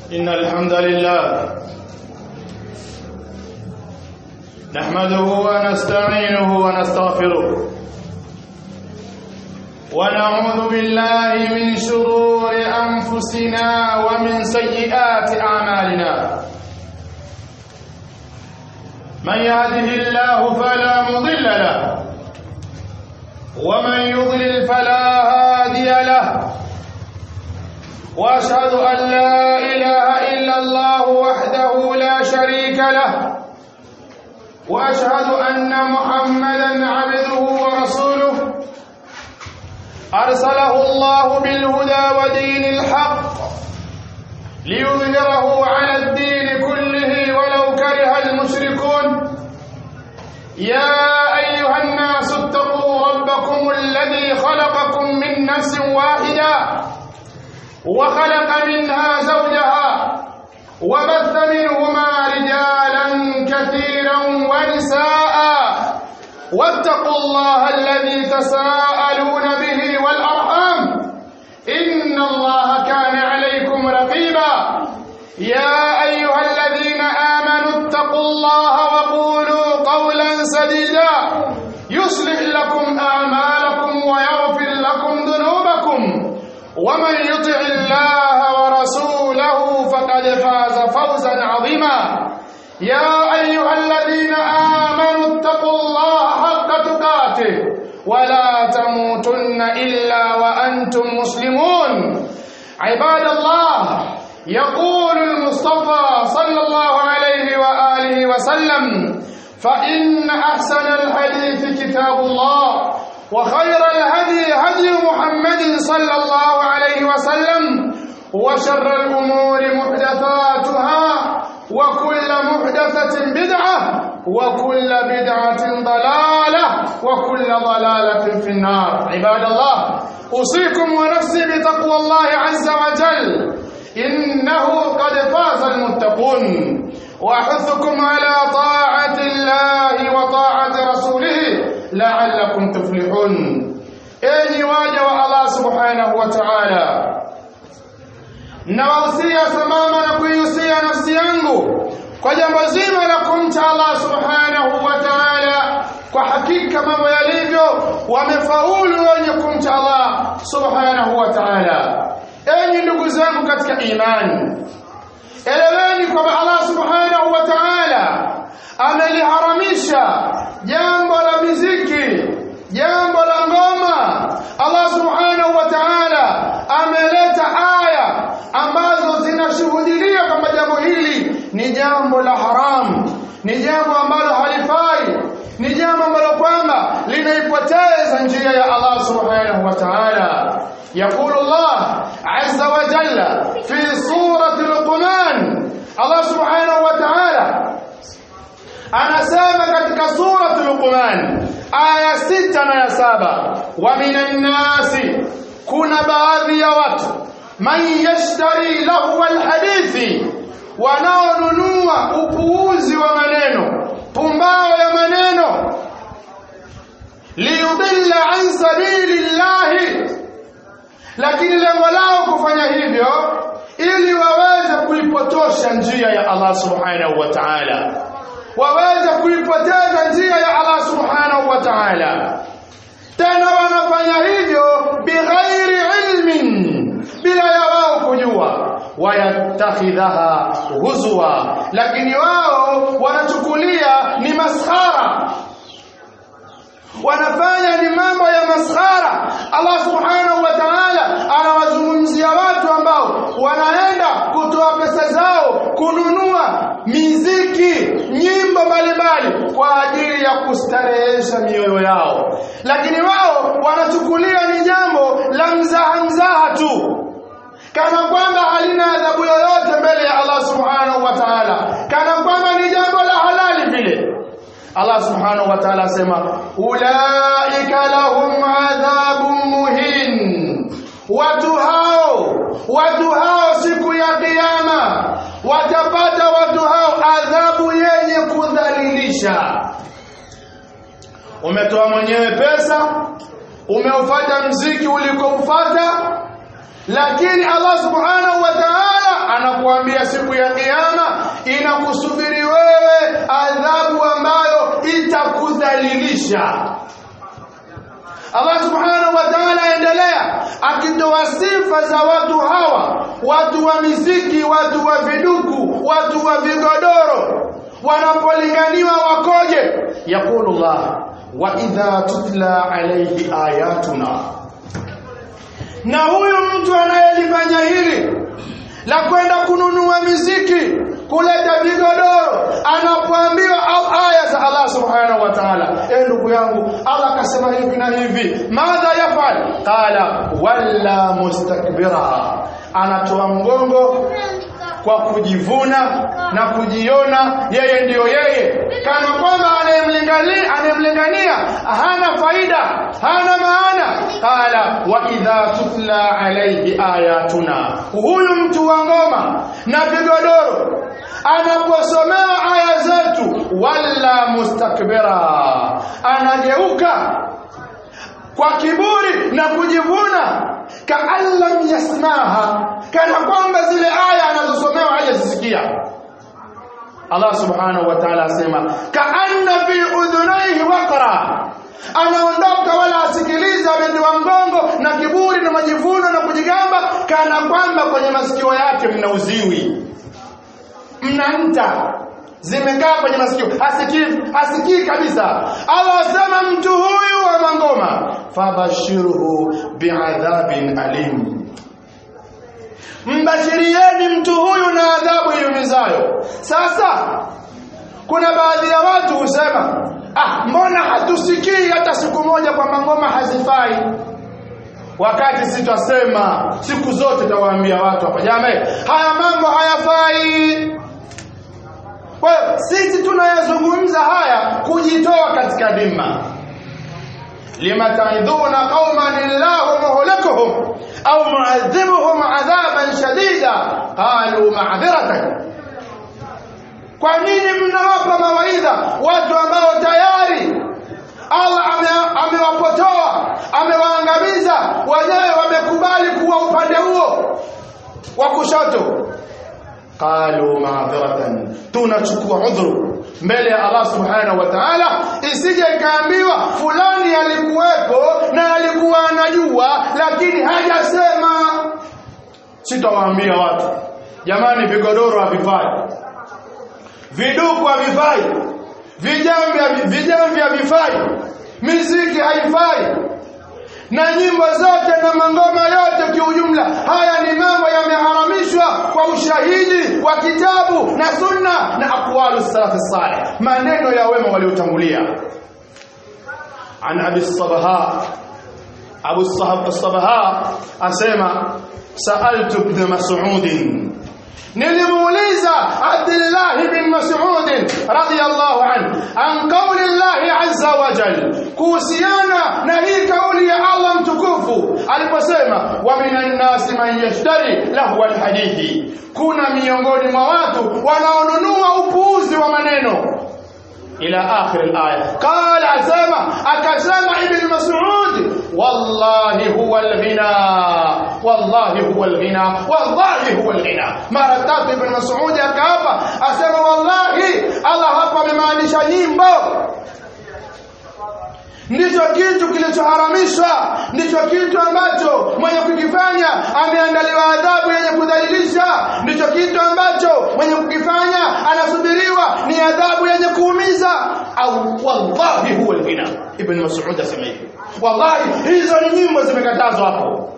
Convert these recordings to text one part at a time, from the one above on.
إن الحمد لله نحمده ونستعينه ونستغفره ونعوذ بالله من شرور أنفسنا ومن سيئات أعمالنا من يهده الله فلا مضل له ومن يضلل فلا هادي له واشهد ان لا اله الا الله وحده لا شريك له واشهد ان محمدا عبده ورسوله ارسله الله بالهدى ودين الحق ليظهره على الدين كله ولو كره المشركون يا ايها الناس اتقوا ربكم الذي خلقكم من نفس واحده وخلق منها زوجها وبث منهما رجالا كثيرا ونساء واتقوا الله الذي تساءلون به والارحام ان الله كان عليكم رقيبا يا ايها الذين امنوا اتقوا الله وقولوا قولا سديدا يصلح لكم اعمالكم ويغفر لكم ذنوبكم ومن يطع الله ورسوله فقد فاز فوزا عظيما يا ايها الذين امنوا اتقوا الله حق تقاته ولا تموتن الا وانتم مسلمون عباد الله يقول المصطفى صلى الله عليه واله وسلم فان احسن الحديث كتاب الله وخير الهدي هدي محمد صلى الله عليه وسلم وشر الأمور محدثاتها وكل محدثة بدعة وكل بدعة ضلالة وكل ضلالة في النار عباد الله أوصيكم ونفسي بتقوى الله عز وجل إنه قد فاز المتقون وأحثكم على طاعة الله وطاعة رسوله la'allakum tuflihun enyi waja wa Allah subhanahu wa ta'ala nawahusia sambamba na kuihusia nafsi yangu kwa jambo zima la kumcha Allah subhanahu wa ta'ala kwa hakika mambo yalivyo wamefaulu wenye kumcha Allah subhanahu wa ta'ala enyi ndugu zangu katika imani eleweni kwamba Allah subhanahu wa ta'ala ameliharamisha jambo la miziki jambo la ngoma Allah subhanahu wa ta'ala ameleta aya ambazo zinashuhudia kwamba jambo hili ni jambo la haramu ni jambo ambalo halifai ni jambo ambalo kwamba linaipoteza njia ya Allah subhanahu wa ta'ala يقول الله عز وجل في سورة لقمان الله سبحانه وتعالى anasema katika suratul Luqman aya sita na ya saba wa minan nasi kuna baadhi ya watu man yashtari lahu alhadithi wanaonunua upuuzi wa maneno pumbao ya maneno liyudilla an sabilillahi lakini lengo lao kufanya hivyo ili waweze kuipotosha njia ya Allah subhanahu wa ta'ala waweze kuipoteza njia ya Allah subhanahu wa ta'ala tena wanafanya hivyo bighairi ilmin bila ya wao kujua wayatakhidhaha huzwa lakini wao wanachukulia ni maskhara wanafanya ni mambo ya maskhara Allah subhanahu wa ta'ala anawazungumzia watu ambao wanaenda kutoa pesa zao kununua miziki nyimbo mbalimbali kwa ajili ya kustarehesha mioyo yao lakini wao wanachukulia ni jambo la mzaha mzaha tu kana kwamba halina adhabu yoyote mbele ya Allah subhanahu wa ta'ala kana kwamba ni jambo la halali vile Allah subhanahu wa ta'ala asema ulaika lahum adhabun muhin watu hao watu hao siku ya kiyama watapata watu hao adhabu yenye kudhalilisha umetoa mwenyewe pesa umeufata mziki ulikoufata lakini Allah subhanahu wa ta'ala anakuambia siku ya kiyama inakusubiri wewe adhabu ambayo itakudhalilisha Allah subhanahu wa ta'ala aendelea akitoa sifa za watu hawa watu wa miziki watu wa viduku watu wa vigodoro wanapolinganiwa wakoje yaqulu Allah wa idha tutla alayhi ayatuna na huyu mtu anayelifanya hili la kwenda kununua miziki kuleta vigodoro anapoambiwa au aya za Allah subhanahu wa ta'ala eh ndugu yangu Allah akasema hivi na hivi madha yafal qala walla mustakbira anatoa mgongo kwa kujivuna na kujiona yeye ndiyo yeye kana kwamba anayemlingania anayemlingania hana faida hana maana qala wa idha tutla alayhi ayatuna huyu mtu wa ngoma na vigodoro anaposomewa aya zetu wala mustakbira anageuka kwa kiburi na kujivuna kaan lam yasmaha kana kwamba zile aya anazosomewa hajazisikia Allah subhanahu wa ta'ala asema kaanna fi udhunaihi waqra anaondoka wala asikiliza ametiwa mgongo na kiburi na majivuno na kujigamba kana kwamba kwenye masikio yake mna uziwi mna nta zimekaa kwenye masikio hasikii hasikii kabisa Allah asema mtu huyu wa mangoma fabashiruhu biadhabin alim mbashirieni mtu huyu na adhabu iumizayo sasa kuna baadhi ya watu husema ah mbona hatusikii hata siku moja kwamba ngoma hazifai wakati sitasema siku zote tawaambia watu hapa jamani haya mambo hayafai kwa hiyo sisi tunayazungumza haya kujitoa katika dhima lima taidhuna qauman illahu muhlikuhum au muadhibuhum adhaban shadida qalu ma'dhiratan kwa nini mnawapa mawaidha watu ambao tayari Allah amewapotoa amewaangamiza wenyewe wamekubali kuwa upande huo wa kushoto qalu ma'dhiratan tunachukua udhuru mbele ya Allah subhanahu wa ta'ala isije ikaambiwa fulani alikuwepo na alikuwa anajua lakini hajasema sitawaambia watu jamani vigodoro havifai viduku havifai vijamvi vijamvi havifai miziki haifai na nyimbo zote na mangoma yote kiujumla haya ni mambo yameharamishwa kwa ushahidi wa kitabu na sunna na aqwalu salaf salih maneno ya wema waliotangulia an abi sabaha abu sabaha asema sa'altu ibn mas'ud nilimuuliza Abdullah bin Mas'ud radiyallahu anhu an qawli Allah azza wa jal kuhusiana na hii kauli ya Allah mtukufu aliposema wa minan nasi man yashtari lahu alhadithi kuna miongoni mwa watu wanaonunua upuuzi wa maneno ila akhir alaya qala asema akasema ibn mas'ud wallahi huwa alghina wallahi huwa alghina wallahi huwa alghina mara tatu ibn mas'ud akaapa asema wallahi Allah hapa amemaanisha nyimbo ndicho kitu kilichoharamishwa ndicho kitu ambacho mwenye kukifanya ameandaliwa adhabu yenye kudhalilisha ndicho kitu ambacho mwenye kukifanya anasubiriwa ni adhabu yenye kuumiza au wallahi huwa alghina ibn mas'ud asema hivi wallahi hizo ni nyimbo zimekatazwa hapo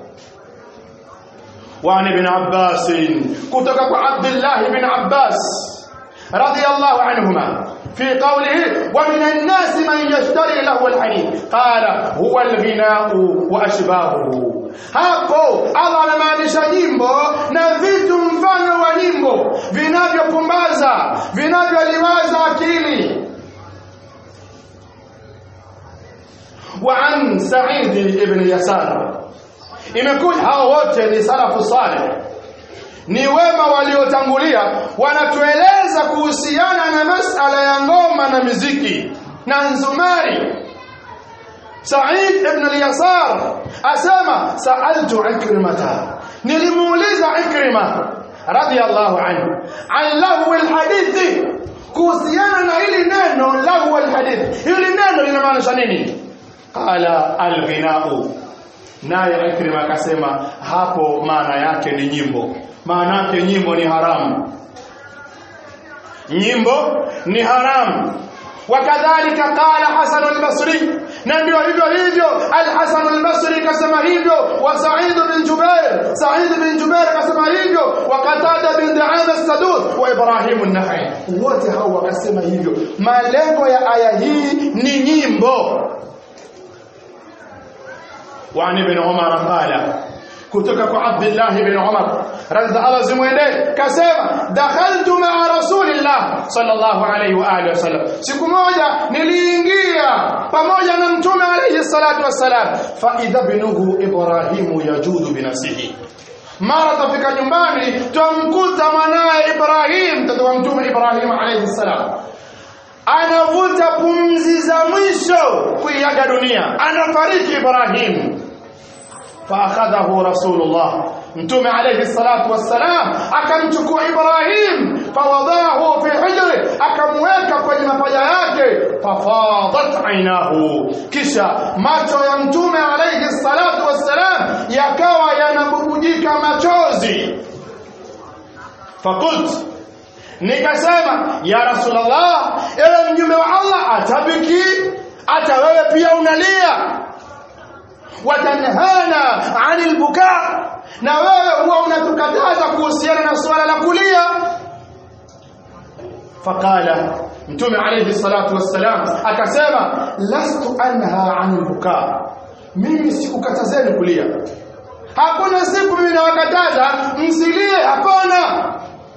وعن ابن عباس كتب عبد الله بن عباس رضي الله عنهما في قوله ومن الناس من يشتري له الحديث قال هو الغناء واشباهه hapo Allah anamaanisha nyimbo na vitu mfano wa nyimbo vinavyopumbaza vinavyoliwaza akili وعن سعيد بن يسار imekuja hao wote ni salafu saleh ni wema waliotangulia wanatueleza kuhusiana na masala ya ngoma na miziki na nzumari Said ibn al-Yasar asema sa'altu Ikrimata nilimuuliza Ikrima radiyallahu anhu an lahu alhadithi kuhusiana na hili neno lahu alhadith hili neno linamaanisha nini qala alghinau naye Ikrima akasema hapo maana yake ni nyimbo maana yake nyimbo ni haramu nyimbo ni haramu wakadhalika qala Hasan al-Basri na ndio hivyo hivyo al-Hasan al-Basri kasema hivyo wa Sa'id bin Jubair Sa'id bin Jubair kasema hivyo wa Qatada bin Da'am as-Sadud wa Ibrahim an-Nakhai wote hao wakasema hivyo malengo ya aya hii ni nyimbo وعن ابن عمر قال kutoka kwa Abdullah ibn Umar radhi Allah zimwende kasema dakhaltu ma'a rasulillah sallallahu alayhi wa alihi wasallam siku moja niliingia pamoja na mtume alayhi salatu wassalam fa idha binuhu ibrahim yajudu binafsihi mara tafika nyumbani tumkuta mwanaye Ibrahim mtoto wa mtume Ibrahim alayhi salam anavuta pumzi za mwisho kuiaga dunia anafariki Ibrahim فاخذه رسول الله متوم عليه الصلاه والسلام akamchukua Ibrahim fawadahu fi hijri akamweka kwenye mapaja yake fafadat ainahu kisha macho ya mtume alayhi salatu wassalam yakawa yanabubujika machozi fakult nikasema ya rasulullah ewe mjumbe wa Allah atabiki hata wewe pia unalia watanhana anil buka na wewe huwa unatukataza kuhusiana na swala la kulia faqala mtume alayhi salatu wassalam akasema lastu anha anil buka mimi sikukatazeni kulia hakuna siku mimi nawakataza msilie hapana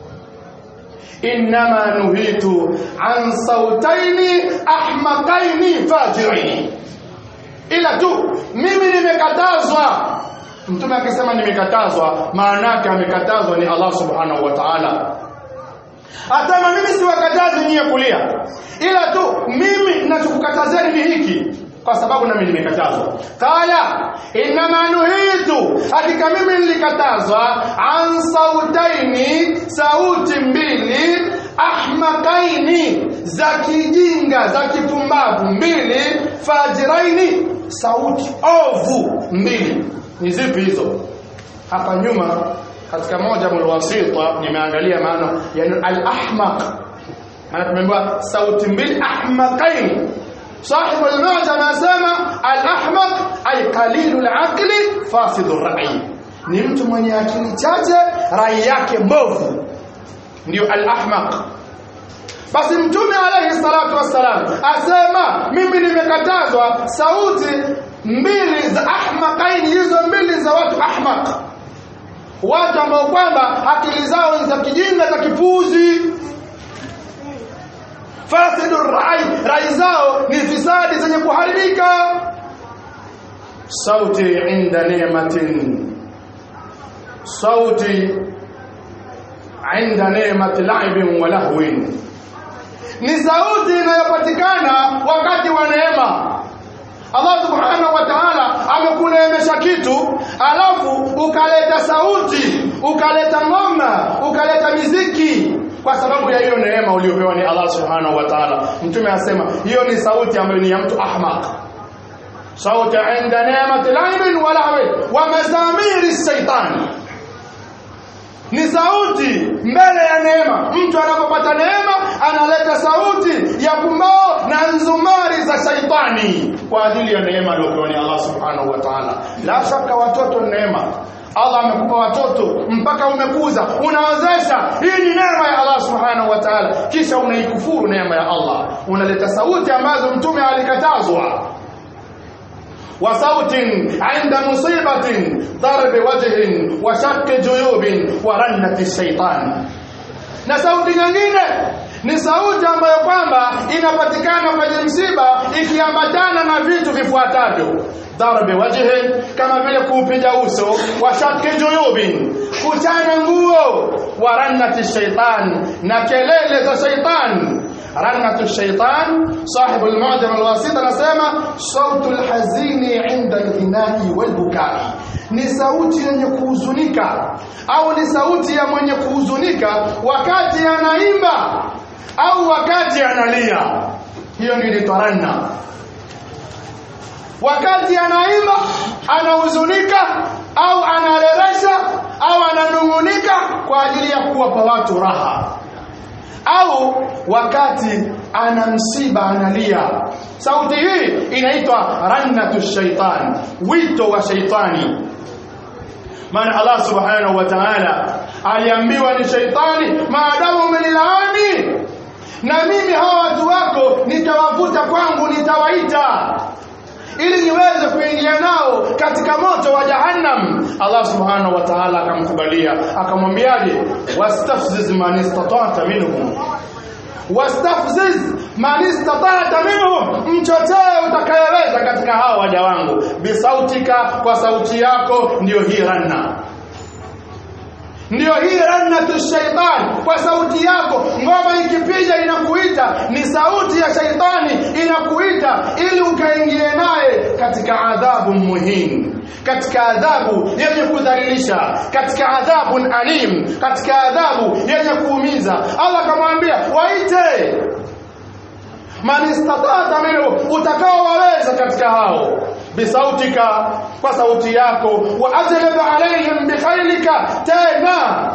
inma nuhitu an sautaini ahmaqaini fajiraini ila tu mimi nimekatazwa mtume akisema nimekatazwa maana yake amekatazwa ni Allah subhanahu wa ta'ala Atama mimi siwakatazi nyie kulia ila tu mimi ninachokukatazeni ni hiki kwa sababu nami nimekatazwa qala inma nuhitu hakika mimi nilikatazwa an sautaini sauti mbili ahmakaini za kijinga za kipumbavu mbili fajiraini sauti ovu mbili ni zipi hizo hapa nyuma katika moja mulwasita nimeangalia maana yani al-ahmaq maana tumeambiwa sauti mbili ahmaqain صاحب المعجم anasema al-ahmaq ay qalilul aqli fasidur ra'i ni mtu mwenye akili chache rai yake mbovu ndio al-ahmaq basi mtume alayhi salatu wassalam asema mimi nimekatazwa sauti mbili za ahmaqaini hizo mbili za watu ahmaq watu ambao kwamba akili zao ni za kijinga za kipuzi fasidu rai rai zao ni fisadi zenye kuharibika sauti inda neematin sauti inda neemati laibin wa lahwin ni sauti inayopatikana wakati wa neema Allah subhanahu wa ta'ala amekuneemesha kitu alafu ukaleta sauti ukaleta ngoma ukaleta miziki kwa sababu ya hiyo neema uliyopewa ni Allah subhanahu wa ta'ala mtume asema hiyo ni sauti ambayo ni ya mtu ahmaq sauti inda neemati laibin wa lahwi wa mazamiri shaitani ni sauti mbele ya neema mtu anapopata neema analeta sauti ya pumbao na nzumari za shaitani kwa ajili ya neema aliyopewa ni Allah subhanahu wa ta'ala la shaka watoto neema Allah amekupa watoto mpaka umekuza unawezesha hii ni neema ya Allah subhanahu wa ta'ala kisha unaikufuru neema ya Allah unaleta sauti ambazo mtume alikatazwa وصوت عند مصيبة ضرب وجه وشق جيوب ورنة الشيطان na sauti nyingine ni sauti ambayo kwamba inapatikana kwenye msiba ikiambatana na vitu vifuatavyo darbe wajhi kama vile kuupiga uso wa shakki juyubin kuchana nguo wa rannati shaitan na kelele za shaitan رنة الشيطان صاحب المعجم الواسط anasema صوت الحزين عند الغناء والبكاء ni sauti yenye kuhuzunika au ni sauti ya mwenye kuhuzunika wakati anaimba au wakati analia hiyo ndio inaitwa ranna wakati anaimba anahuzunika au analeresha au ananung'unika kwa ajili ya kuwapa watu raha au wakati ana msiba analia sauti hii inaitwa rannatu shaitan wito wa shaitani maana Allah subhanahu wa ta'ala aliambiwa ni shaitani maadamu umenilaani na mimi hawa watu wako nitawavuta kwangu nitawaita ili niweze kuingia nao katika moto wa jahannam Allah subhanahu wa ta'ala akamkubalia akamwambiaje wastafziz man istata'ta minhum wastafziz man istata'ta minhum mchotee utakayeweza katika hao waja wangu bisautika kwa sauti yako ndiyo hii ranna ndiyo hii rannatu shaitan kwa sauti yako ngoma ikipiga inakuita ni sauti ya shaitani inakuita ili ukaingie naye katika adhabu muhimu katika adhabu yenye kudhalilisha katika adhabu alim katika adhabu yenye kuumiza Allah akamwambia waite man istata'ta minhu utakao waweza katika hao bisautika kwa sauti yako wa ajlib alaihim bikhailika tena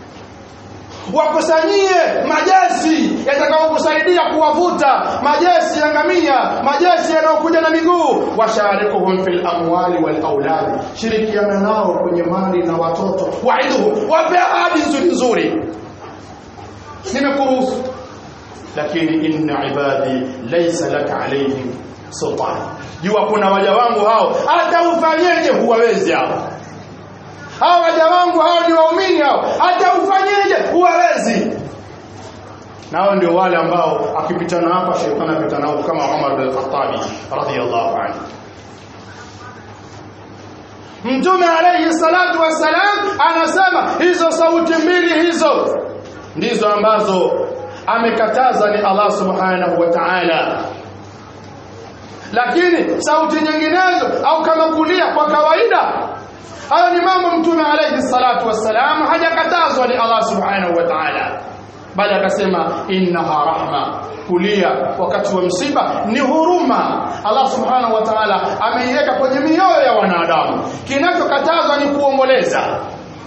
wakusanyie majeshi yatakayokusaidia kuwavuta majeshi ya ngamia majeshi yanayokuja na miguu washarikuhum fil amwali wal aulad shirikiana nao kwenye mali na watoto waiduhu wape ahadi nzuri nzuri nimekuruhusu lakini inna ibadi laysa laka alayhim sultan jua kuna waja wangu hao hata ufanyeje huwawezi hao hao waja wangu hao ni waumini hao hata ufanyeje huwawezi nao ndio wale ambao akipitana hapa shetani apita nao kama Umar bin Khattab radhiyallahu anhu Mtume alayhi salatu wassalam anasema hizo sauti mbili hizo ndizo ambazo amekataza ni Allah subhanahu wa ta'ala lakini sauti nyinginezo au kama kulia kwa kawaida hayo ni mambo mtume alayhi salatu wassalam hajakatazwa ni Allah subhanahu wa ta'ala bali akasema innaha rahma kulia wakati wa msiba ni huruma Allah subhanahu wa ta'ala ameiweka kwenye mioyo ya wanadamu kinachokatazwa ni kuomboleza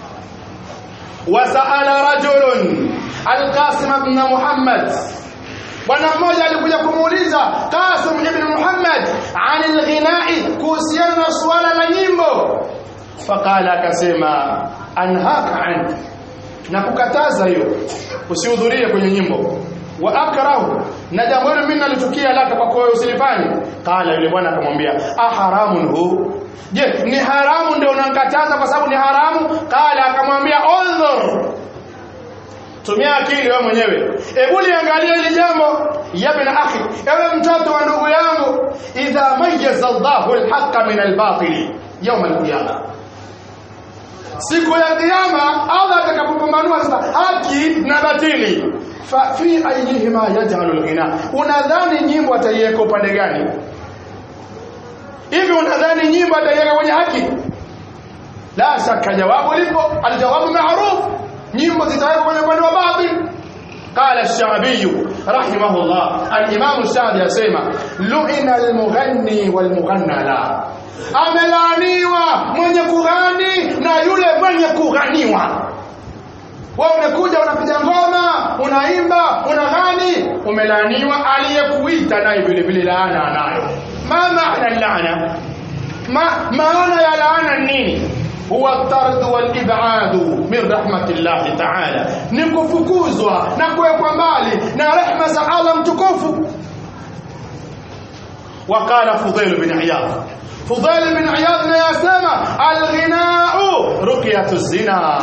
wasaala rajulun alqasim ibn muhammad bwana mmoja alikuja kumuuliza Qasim ibn Muhammad anil ghinai kuhusiana na suala la nyimbo faqala akasema anhaka an na kukataza hiyo usihudhurie kwenye nyimbo wa akrahu na jambo hilo mimi nalichukia laka kwa kwa usilifanye qala yule bwana akamwambia aharamun hu je ni haramu ndio unankataza kwa sababu ni haramu qala akamwambia undhur tumia akili wewe mwenyewe hebu liangalia hili jambo ya bin akhi ewe mtoto wa ndugu yangu idha mayyaza Allahu al-haqqa min al-batil yawm al-qiyamah siku ya kiyama Allah atakapopambanua sasa haki na batili fa fi ayyihima yaj'alu al-ghina unadhani nyimbo ataiweka upande gani hivi unadhani nyimbo ataiweka kwenye haki la shaka jawabu lipo aljawabu ma'ruf nyimbo zitawekwa kwenye upande wa batil قال الشعبي رحمه الله الإمام الشعبي يسمى لعن المغني والمغنى لا amelaaniwa mwenye kughani na yule mwenye kughanyiwa wewe umekuja unapiga ngoma unaimba unaghani umelaaniwa aliyekuita naye vile vile laana anayo ma maana laana ma maana ya laana nini huwa tard wal ibad min rahmatillah ta'ala ni kufukuzwa na kuwekwa mbali na rehma za Allah mtukufu وقال فضيل بن عياض فضيل بن عياض يسمى الغناء رقية الزنا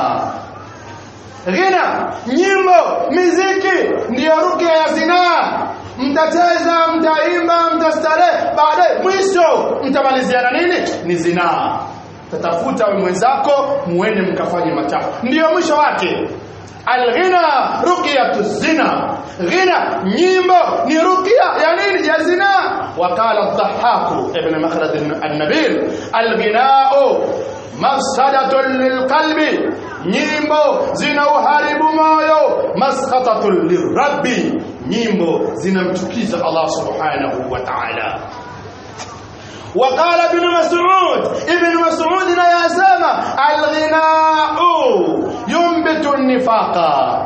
غنى nyimbo miziki ndiyo rukia ya zinaa mtacheza mtaimba mtastarehe baadaye mwisho mtamaliziana nini ni zinaa tatafuta mwenzako muende mkafanye machafu ndiyo mwisho wake alghina ruqyatu zina ghina nyimbo ni ruqya ya nini ya zina وقال الضحاك ابن مخلد النبيل الغناء mafsadatun lilqalbi nyimbo zina uharibu moyo maskhatatun lirabbi nyimbo zinamchukiza Allah subhanahu wa ta'ala وقال ابن مسعود ابن مسعود لا يسمى الغناء ينبت النفاق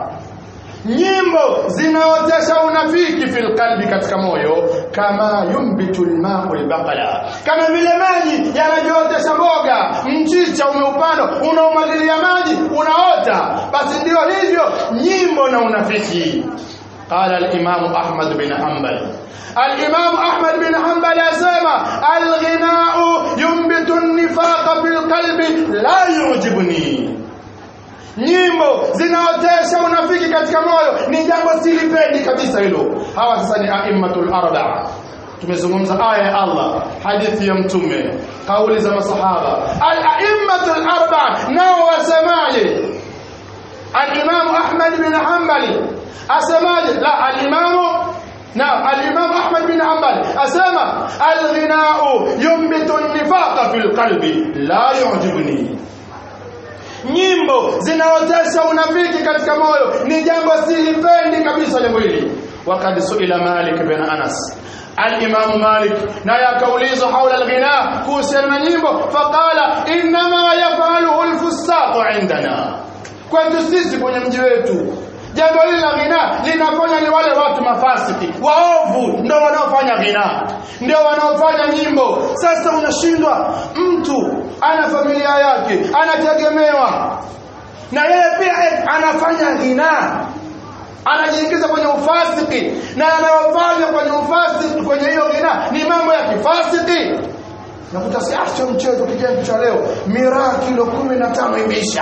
nyimbo zinaotesha unafiki fil qalbi katika moyo kama yumbitu alma'u albaqala kama vile maji yanavyootesha mboga mchicha umeupanda unaumwagilia maji unaota basi ndio hivyo nyimbo na unafiki قال الإمام أحمد بن حنبل الإمام أحمد بن حنبل يسمى الغناء ينبت النفاق في القلب لا يعجبني nyimbo zinaotesha unafiki katika moyo ni jambo silipendi kabisa hilo hawa sasa ni aimmatul arba'a tumezungumza aya ya Allah hadithi ya mtume kauli za masahaba al aimmatul arba'a nao wasemaje al-imam Ahmad bin Hanbali asemaje la al-imam na al-imam Ahmad bin Hanbali asema al-ghina'u yumbitu an-nifaqa fil qalbi la yu'jibuni nyimbo zinaotesha unafiki katika moyo ni jambo silipendi kabisa jambo hili wakad suila Malik bin Anas الإمام مالك لا يكوليز حول الغناء كوسر نيمبو فقال إنما يفعله الفساق عندنا kwetu sisi kwenye mji wetu jambo hili la ghina linafanya ni wale watu mafasiki waovu ndio wanaofanya ghina ndio wanaofanya nyimbo sasa unashindwa mtu ana familia yake anategemewa na yeye pia anafanya ghina anajiingiza kwenye ufasiki na anayofanya kwenye ufasiki kwenye hiyo ghina ni mambo ya kifasiki nakuta si acha mchezo kijana cha leo miraa kilo 15 imeisha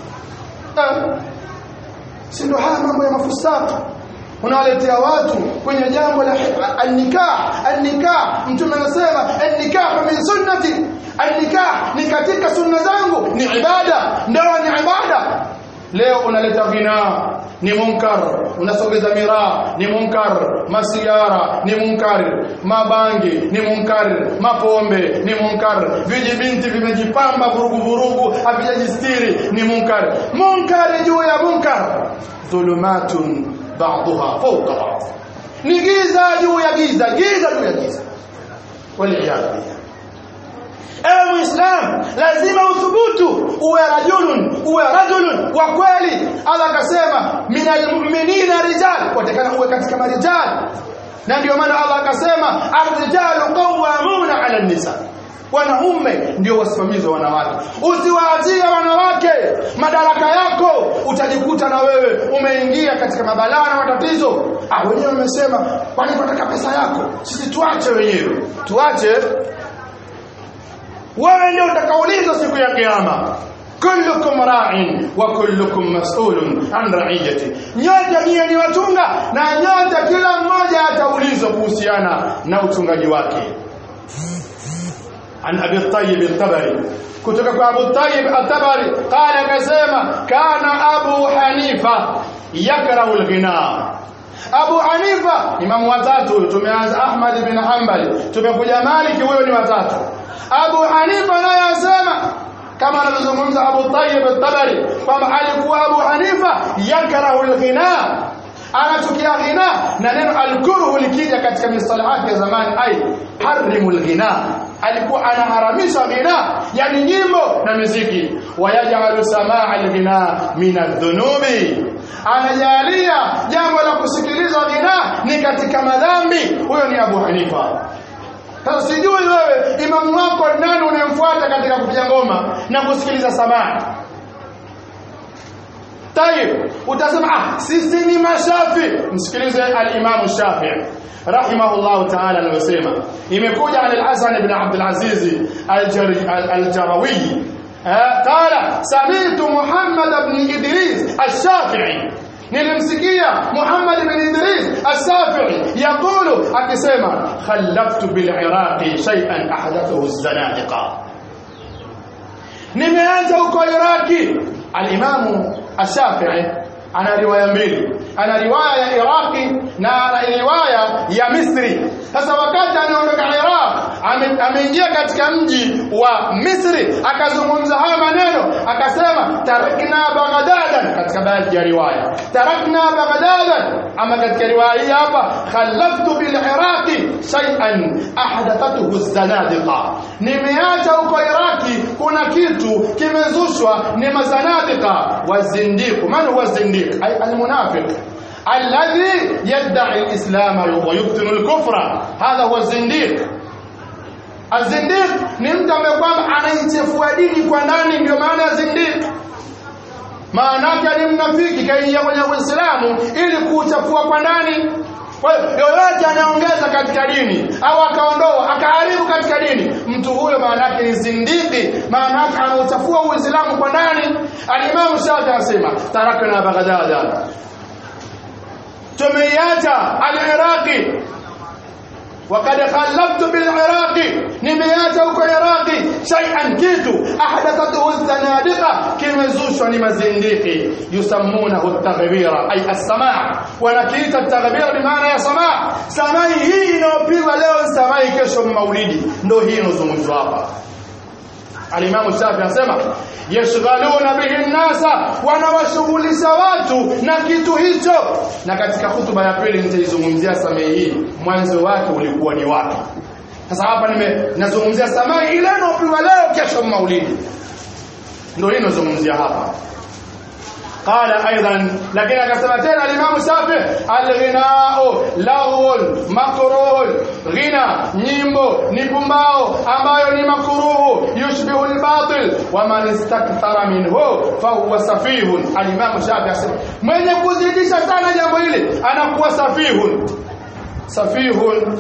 si ndo haya mambo ya mafusaka unawaletea watu kwenye jambo la an-nikah an-nikah mtume anasema an-nikah min sunnati an-nikah ni katika sunna zangu ni ibada ndoa ni ibada leo unaleta ghina ni munkar unasogeza miraa ni munkar masigara ni munkar mabangi ni munkar mapombe ni munkar vijibinti vimejipamba vurugu vurugu havijajistiri ni munkar munkar juu ya munkar dhulumatun ba'daha fawqa ba'd ni giza juu ya giza giza juu ya giza waliyadhu billah ewe muislam lazima uthubutu uwe rajulun uwe rajulun wa kweli Allah akasema minal mu'minina rijal watakana uwe katika marijal na ndio maana Allah akasema ar-rijalu qawwamuna 'ala an-nisa wanaume ndio wasimamizi wa wanawake usiwaachie wanawake madaraka yako utajikuta na wewe umeingia katika mabalaa na matatizo ah wenyewe wamesema kwani tunataka pesa yako sisi tuache wenyewe tuache wewe ndio utakaulizwa siku ya kiyama kullukum ra'in wa kullukum mas'ulun an ra'iyati nyote nyie ni watunga na nyote kila mmoja ataulizwa kuhusiana na utungaji wake عن أبي الطيب الطبري كتب أبو الطيب الطبري قال كسيما كان أبو حنيفة يكره الغناء Abu Hanifa imamu watatu tumeanza Ahmad bin Hanbali tumekuja Maliki huyo ni watatu Abu Hanifa naye asema kama anavyozungumza Abu Tayyib al-Tabari kwamba alikuwa Abu Hanifa yakrahu al-ghina anachukia ghina na neno al-kurhu likija katika mistalahati ya zamani ai harimu al-ghina alikuwa anaharamisha ghina yani nyimbo na muziki wayajalu samaa al-ghina min adh-dhunubi anajalia jambo la kusikiliza ghina ni katika madhambi huyo ni Abu Hanifa sasa sijui wewe imamu wako nani unayemfuata katika kupiga ngoma na kusikiliza samaa Tayib utasema ah sisi ni mashafi msikilize al-Imam Shafi'i rahimahullah ta'ala anasema imekuja an al-Hasan ibn Abd al-Aziz al-Jarawi قال سمعت محمد بن إدريس الشافعي nilimsikia Muhammad bin Idris As-Safi'i yakulu akisema khallaftu bil Iraqi shay'an ahdathahu az-zanadiqa nimeanza huko Iraki al-Imamu As-Safi'i ana riwaya mbili ana riwaya ya Iraki na ana riwaya ya Misri sasa wakati anaondoka Iraq ame- ameingia katika mji wa Misri akazungumza haya maneno akasema tarakna Baghdad katika baadhi ya riwaya tarakna Baghdad ama katika riwaya hii hapa khalaftu bil Iraqi shay'an ahdathathu az-zanadiqa nimeacha huko Iraki kuna kitu kimezushwa ni mazanadiqa wazindiq man huwa zindiq ay al-munafiq الذي يدعي الإسلام ويبطن الكفر هذا هو الزنديق الزنديق ni mtu ambaye kwamba anaichefua dini kwa ndani ndio maana ya zindiq maana yake ni mnafiki kaingia kwenye Uislamu ili kuuchafua kwa ndani kwa hiyo yoyote anaongeza katika dini au akaondoa akaharibu katika dini mtu huyo maana yake ni zindiki maana yake anauchafua Uislamu kwa ndani alimamu Shafi anasema tarakna Baghdad tumeiacha al-Iraqi وقد خلفت بالعراق نميات huko Iraqi shay'an kitu ahdathathu az-zanadiqa kimezushwa ni mazindiki yusammunahu at-taghbira ay as-sama' wanakiita at-taghbira bimaana ya sama' samai hii inayopigwa leo samai kesho maulidi ndio hii inozungumzwa hapa Alimamu Shafi anasema yashghaluna bihi nnasa, wanawashughulisha watu na kitu hicho. Na katika hutuba ya pili nitaizungumzia samai hii, mwanzo wake ulikuwa ni wapi. Sasa hapa nime nazungumzia samai ile inayopigwa leo, kesho maulidi, ndio hii nazungumzia hapa. قال ايضا لكن akasema tena alimamu Shafi alghinau laghun makruh ghina nyimbo ni pumbao ambayo ni makruhu yushbihu albatil wa man istakthara minhu fahuwa safihun alimamu Shafi asema mwenye kuzidisha sana jambo hili anakuwa safihun safihun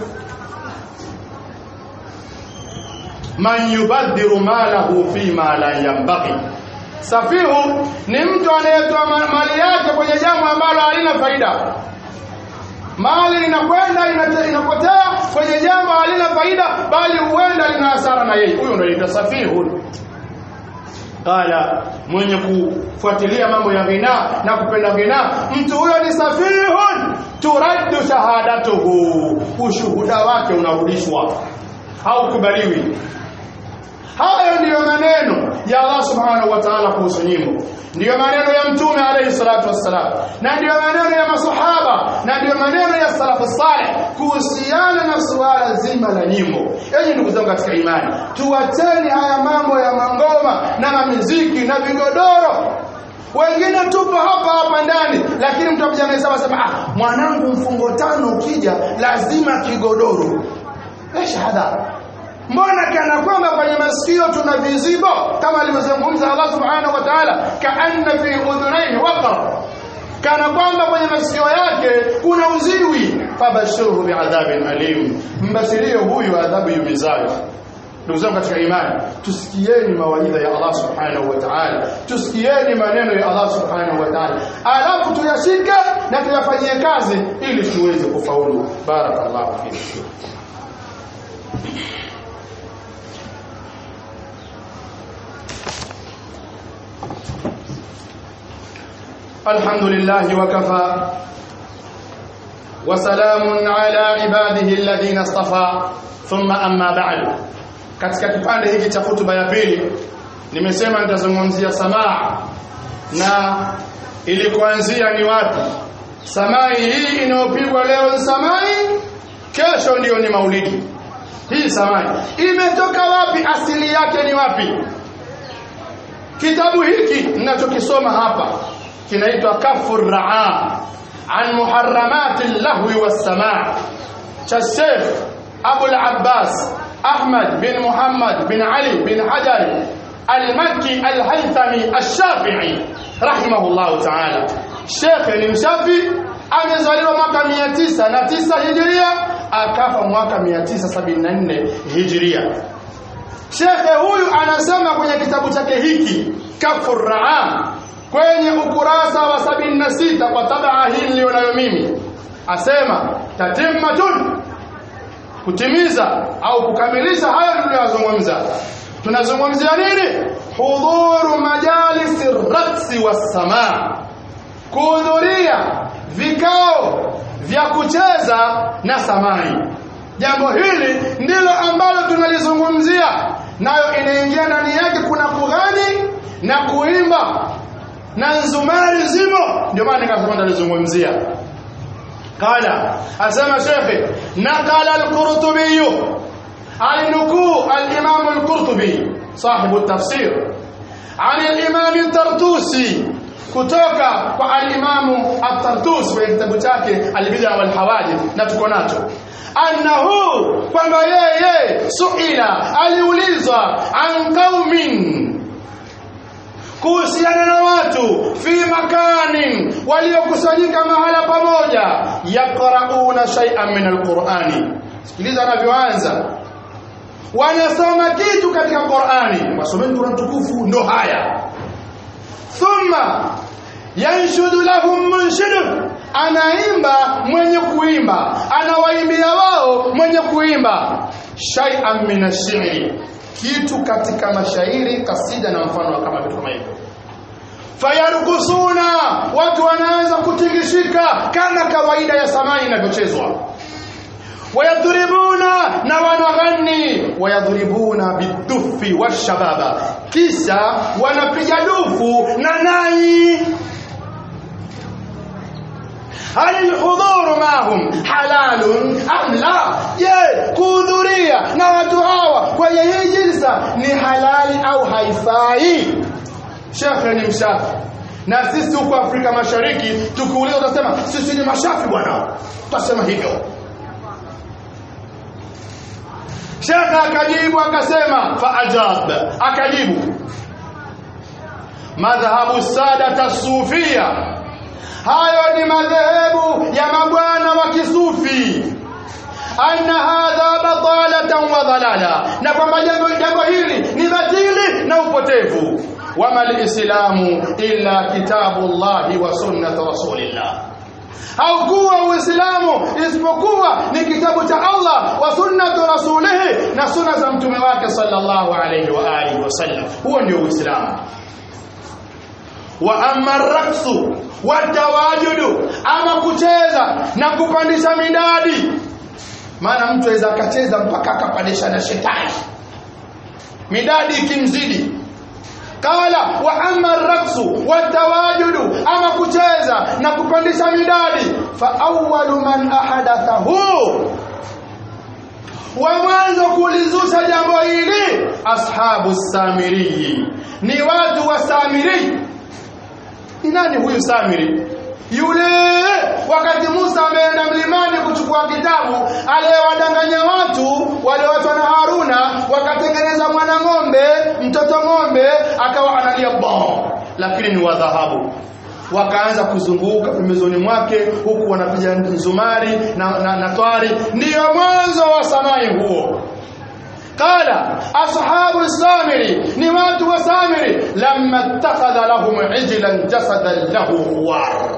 man yubadhiru malahu fima la yanbaghi Safihu ni mtu anayetoa ma- mali yake kwenye jambo ambalo halina faida. Mali inakwenda inate- inapotea kwenye jambo halina faida, bali huenda lina hasara na yeye. Huyo ndio anaitwa safihu. Qala, mwenye kufuatilia mambo ya ghina na kupenda ghina, mtu huyo ni safihun, turaddu shahadatuhu, ushuhuda wake unarudishwa, haukubaliwi. Hayo ndiyo maneno ya Allah subhanahu wa ta'ala kuhusu nyimbo, ndiyo maneno ya Mtume alayhi salatu wassalam, na ndiyo maneno ya masahaba, na ndiyo maneno ya salafu saleh kuhusiana na suala zima la nyimbo. Enyi ndugu zangu katika imani, tuwacheni haya mambo ya mangoma na mamiziki na vigodoro wengine tupo hapa hapa ndani, lakini mtu akija anasema sema, ah, mwanangu mfungo tano ukija lazima kigodoro. Esh hadha mbona kana kwamba kwenye masikio tuna vizibo kama alivyozungumza Allah subhanahu wa ta'ala kaanna fi udhunayhi waqar kana kwamba kwenye masikio yake kuna uziwi fabashirhu biadhabin alim mbashirie huyu adhabu yumizayo ndugu zangu katika imani tusikieni mawaidha ya Allah subhanahu wa ta'ala tusikieni maneno ya Allah subhanahu wa ta'ala alafu tuyashike na tuyafanyie kazi ili tuweze kufaulu barakallahu fikum الحمد لله وكفى وسلام على عباده الذين اصطفى ثم أما بعد katika kipande hiki cha hutuba ya pili nimesema nitazungumzia samaa na ilikuanzia ni wapi samai hii inayopigwa leo ni samai kesho ndiyo ni maulidi hii samai imetoka wapi asili yake ni wapi kitabu hiki ninachokisoma hapa kinaitwa kafu raa an muharramati lahwi wassamaa cha Sheikh Abu al-Abbas Ahmad bin Muhammad bin Ali bin Hajar al-Makki al-Haythami al-Shafi'i rahimahullah ta'ala Sheikh ni mshafi amezaliwa mwaka 909 Hijria akafa mwaka 974 Hijria Shekhe huyu anasema kwenye kitabu chake hiki Kafu Raa kwenye ukurasa wa 76 kwa tabaa hii nilionayo mimi asema tatimmatun kutimiza au kukamilisha hayo tuliyozungumza tunazungumzia nini hudhuru majalisi raksi wassamaa kuhudhuria vikao vya kucheza na samai jambo hili ndilo ambalo tunalizungumzia nayo inaingia ndani yake kuna kughani na kuimba na nzumari zimo ndio maana nikasema nitalizungumzia qala asema shekhe naqala al-qurtubi alinukuu al-imam al-qurtubi صاحب التفسير عن الإمام الطرطوسي kutoka kwa alimamu at-Tartusi kwenye kitabu chake al-Bid'a wal Hawadith na tuko nacho annahu kwamba yeye suila aliulizwa an qaumin kuhusiana na watu fi makanin waliokusanyika mahala pamoja yaqrauna shay'an min al-Qur'ani sikiliza anavyoanza wanasoma kitu katika Qur'ani wasomeni Qur'an tukufu ndo haya thumma yanshudu lahum munshidun anaimba mwenye kuimba anawaimbia wao mwenye kuimba shay'an min ash-shi'ri kitu katika mashairi kasida na mfano kama vitu kama hivyo fayarkusuna watu wanaanza kutingishika kama kawaida ya samani inavyochezwa wayadhuribuna na wanaghani wayadhuribuna bidufi washababa kisha wanapiga dufu na nai hal alhudhuru mahum halalun am la je kuhudhuria na watu hawa kwenye hii jilsa ni halali au haifai shekhe ni mshafi na sisi huko Afrika Mashariki tukiuliza utasema sisi ni mashafi bwana tutasema hivyo Shekha akajibu akasema faajab akajibu madhhabu sada tasufia hayo ni madhehebu ya mabwana wa kisufi anna hadha batalatan wa dhalala na kwamba jambo jambo hili ni batili na upotevu wama lislamu illa kitabullahi wa sunnat rasulillah haukuwa uislamu isipokuwa ni kitabu cha Allah wa sunnatu rasulihi na sunna za mtume wake sallallahu alayhi wa alihi wasallam huo ndio uislamu wa amma raksu watawajudu ama kucheza na kupandisha midadi maana mtu aweza akacheza mpaka akapandisha na shetani midadi ikimzidi qala wa amma raksu watawajudu ama kucheza na kupandisha midadi fa awwalu man ahadathahu wa mwanzo kulizusha jambo hili ashabu samiri ni watu wa samiri ni nani huyu samiri yule wakati Musa ameenda mlimani kuchukua kitabu aliyewadanganya watu wale watu na Haruna wakatengeneza mwana ng'ombe mtoto ng'ombe akawa analia bon lakini ni wa dhahabu wakaanza kuzunguka pembezoni mwake huku wanapiga nzumari na, na, na twari ndiyo mwanzo wa samai huo قال أصحاب السامري نوات وسامري لما اتخذ لهم عجلا جسدا له خوار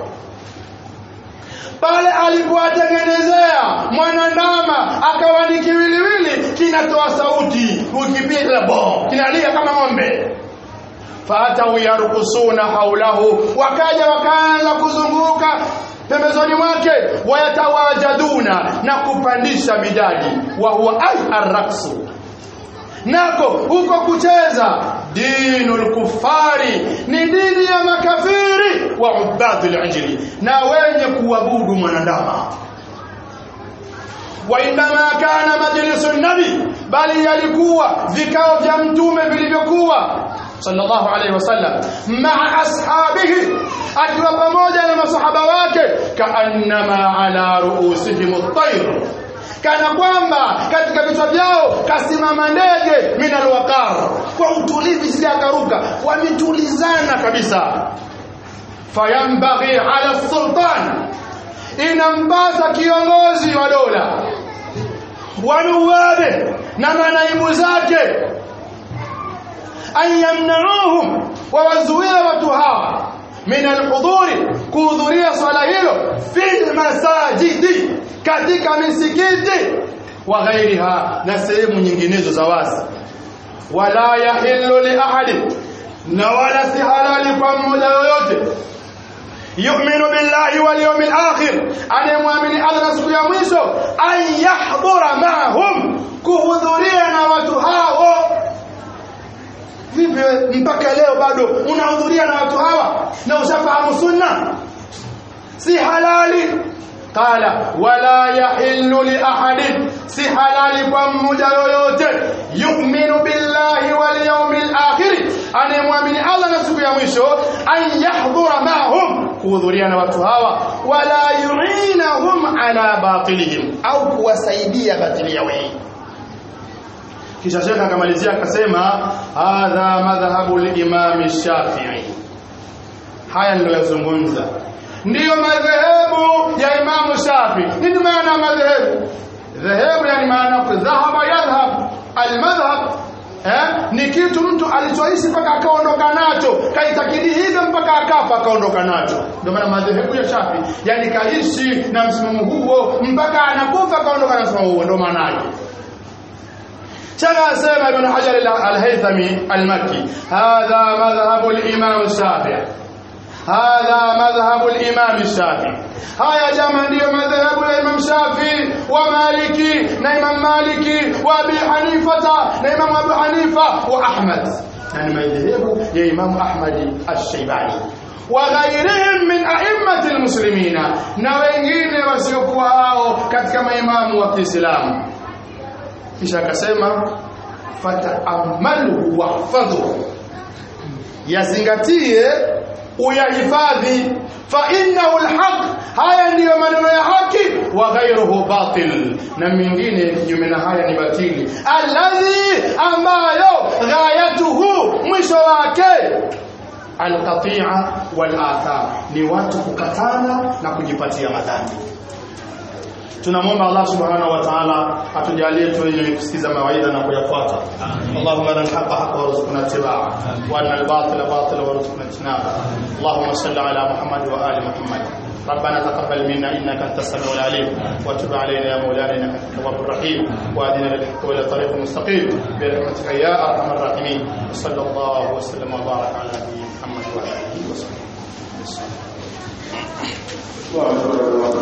pale alipowatengenezea mwanandama akawa ni kiwiliwili kinatoa sauti ukipiga bo kinalia kama ng'ombe faatau yarkusuna haulahu wakaja wakaanza kuzunguka pembezoni mwake wayatawajaduna na kupandisha midadi wa huwa ay arraksu nako huko kucheza dinul kufari ni dini ya makafiri wa ubadul injili na wenye kuabudu mwanandama wa inma kana majlisu nabi bali yalikuwa vikao vya mtume vilivyokuwa sallallahu alaihi wasallam maa ashabihi akiwa pamoja na masahaba wake kaannama ala ruusihim at-tayr kana kwamba katika vichwa vyao kasimama ndege minal waqar kwa utulivu zile akaruka wametulizana kabisa fayambaghi ala sultan inampasa kiongozi wa dola wanuwabe na manaibu zake an yamnauhum wawazuie watu hawa min alhudhuri kuhudhuria swala hilo fi masajidi katika misikiti wa ghairiha na sehemu nyinginezo za wazi wala yahillu li ahadi na wala si halali kwa mmoja yoyote yu'minu billahi wal yawmil akhir anayemwamini Allah na siku ya mwisho an yahdhura ma'hum kuhudhuria na watu hao vipi mpaka leo bado unahudhuria na watu hawa na ushafahamu sunna si halali qala wala yahillu li ahadin si halali kwa mmoja yoyote yu'minu billahi wal yawmil akhir anayemwamini Allah na siku ya mwisho an yahdhura ma'hum kuhudhuria na watu hawa wala yu'inahum ala batilihim au kuwasaidia batili yao hii kisha shekha akamalizia akasema hadha madhhabu al-imam Shafi'i haya niliyozungumza ndiyo madhehebu ya Imamu Shafi. Nini maana madhehebu? Dhehebu yani maana dhahaba yadhhab, almadhhab eh, ni kitu mtu alichoishi mpaka akaondoka nacho, kaitakidi hivyo mpaka akafa akaondoka nacho. Ndio maana madhehebu ya Shafi, yani kaishi na msimamo huo mpaka anakufa akaondoka na msimamo huo, ndio maana yake. شغل سيما ابن حجر الهيثمي المكي هذا مذهب الإمام الشافعي هذا مذهب الإمام الشافعي هيا جمع ndio madhehebu ya Imam Shafi wa Maliki na Imam Maliki wa Abi Hanifa na Imam Abu Hanifa wa Ahmad yani madhehebu ya Imam Ahmad Ash-Shaybani wa ghairihim min a'immati al-muslimina na wengine wasiokuwa hao katika maimamu wa Kiislamu kisha akasema fata'ammalu wahfadhu yazingatie uyahifadhi fa innahu alhaq haya ndiyo maneno ya haki wa ghayruhu batil na mingine kinyume na haya ni batili alladhi ambayo ghayatuhu mwisho wake alqati'a wal athar ni watu kukatana na kujipatia madhambi tunamwomba Allah subhanahu wa ta'ala atujalie tu wenye kusikiza mawaidha na kuyafuata Allahumma arina al-haqqa haqqan warzuqna ittiba'a wa arina al-batila batila warzuqna ijtinaba Allahumma salli ala Muhammad wa ali Muhammad ربنا تقبل منا انك انت السميع العليم وتب علينا يا مولانا انك انت التواب الرحيم واهدنا للحق والى طريق مستقيم برحمتك يا ارحم الراحمين صلى الله وسلم وبارك على نبينا محمد وعلى اله وصحبه وسلم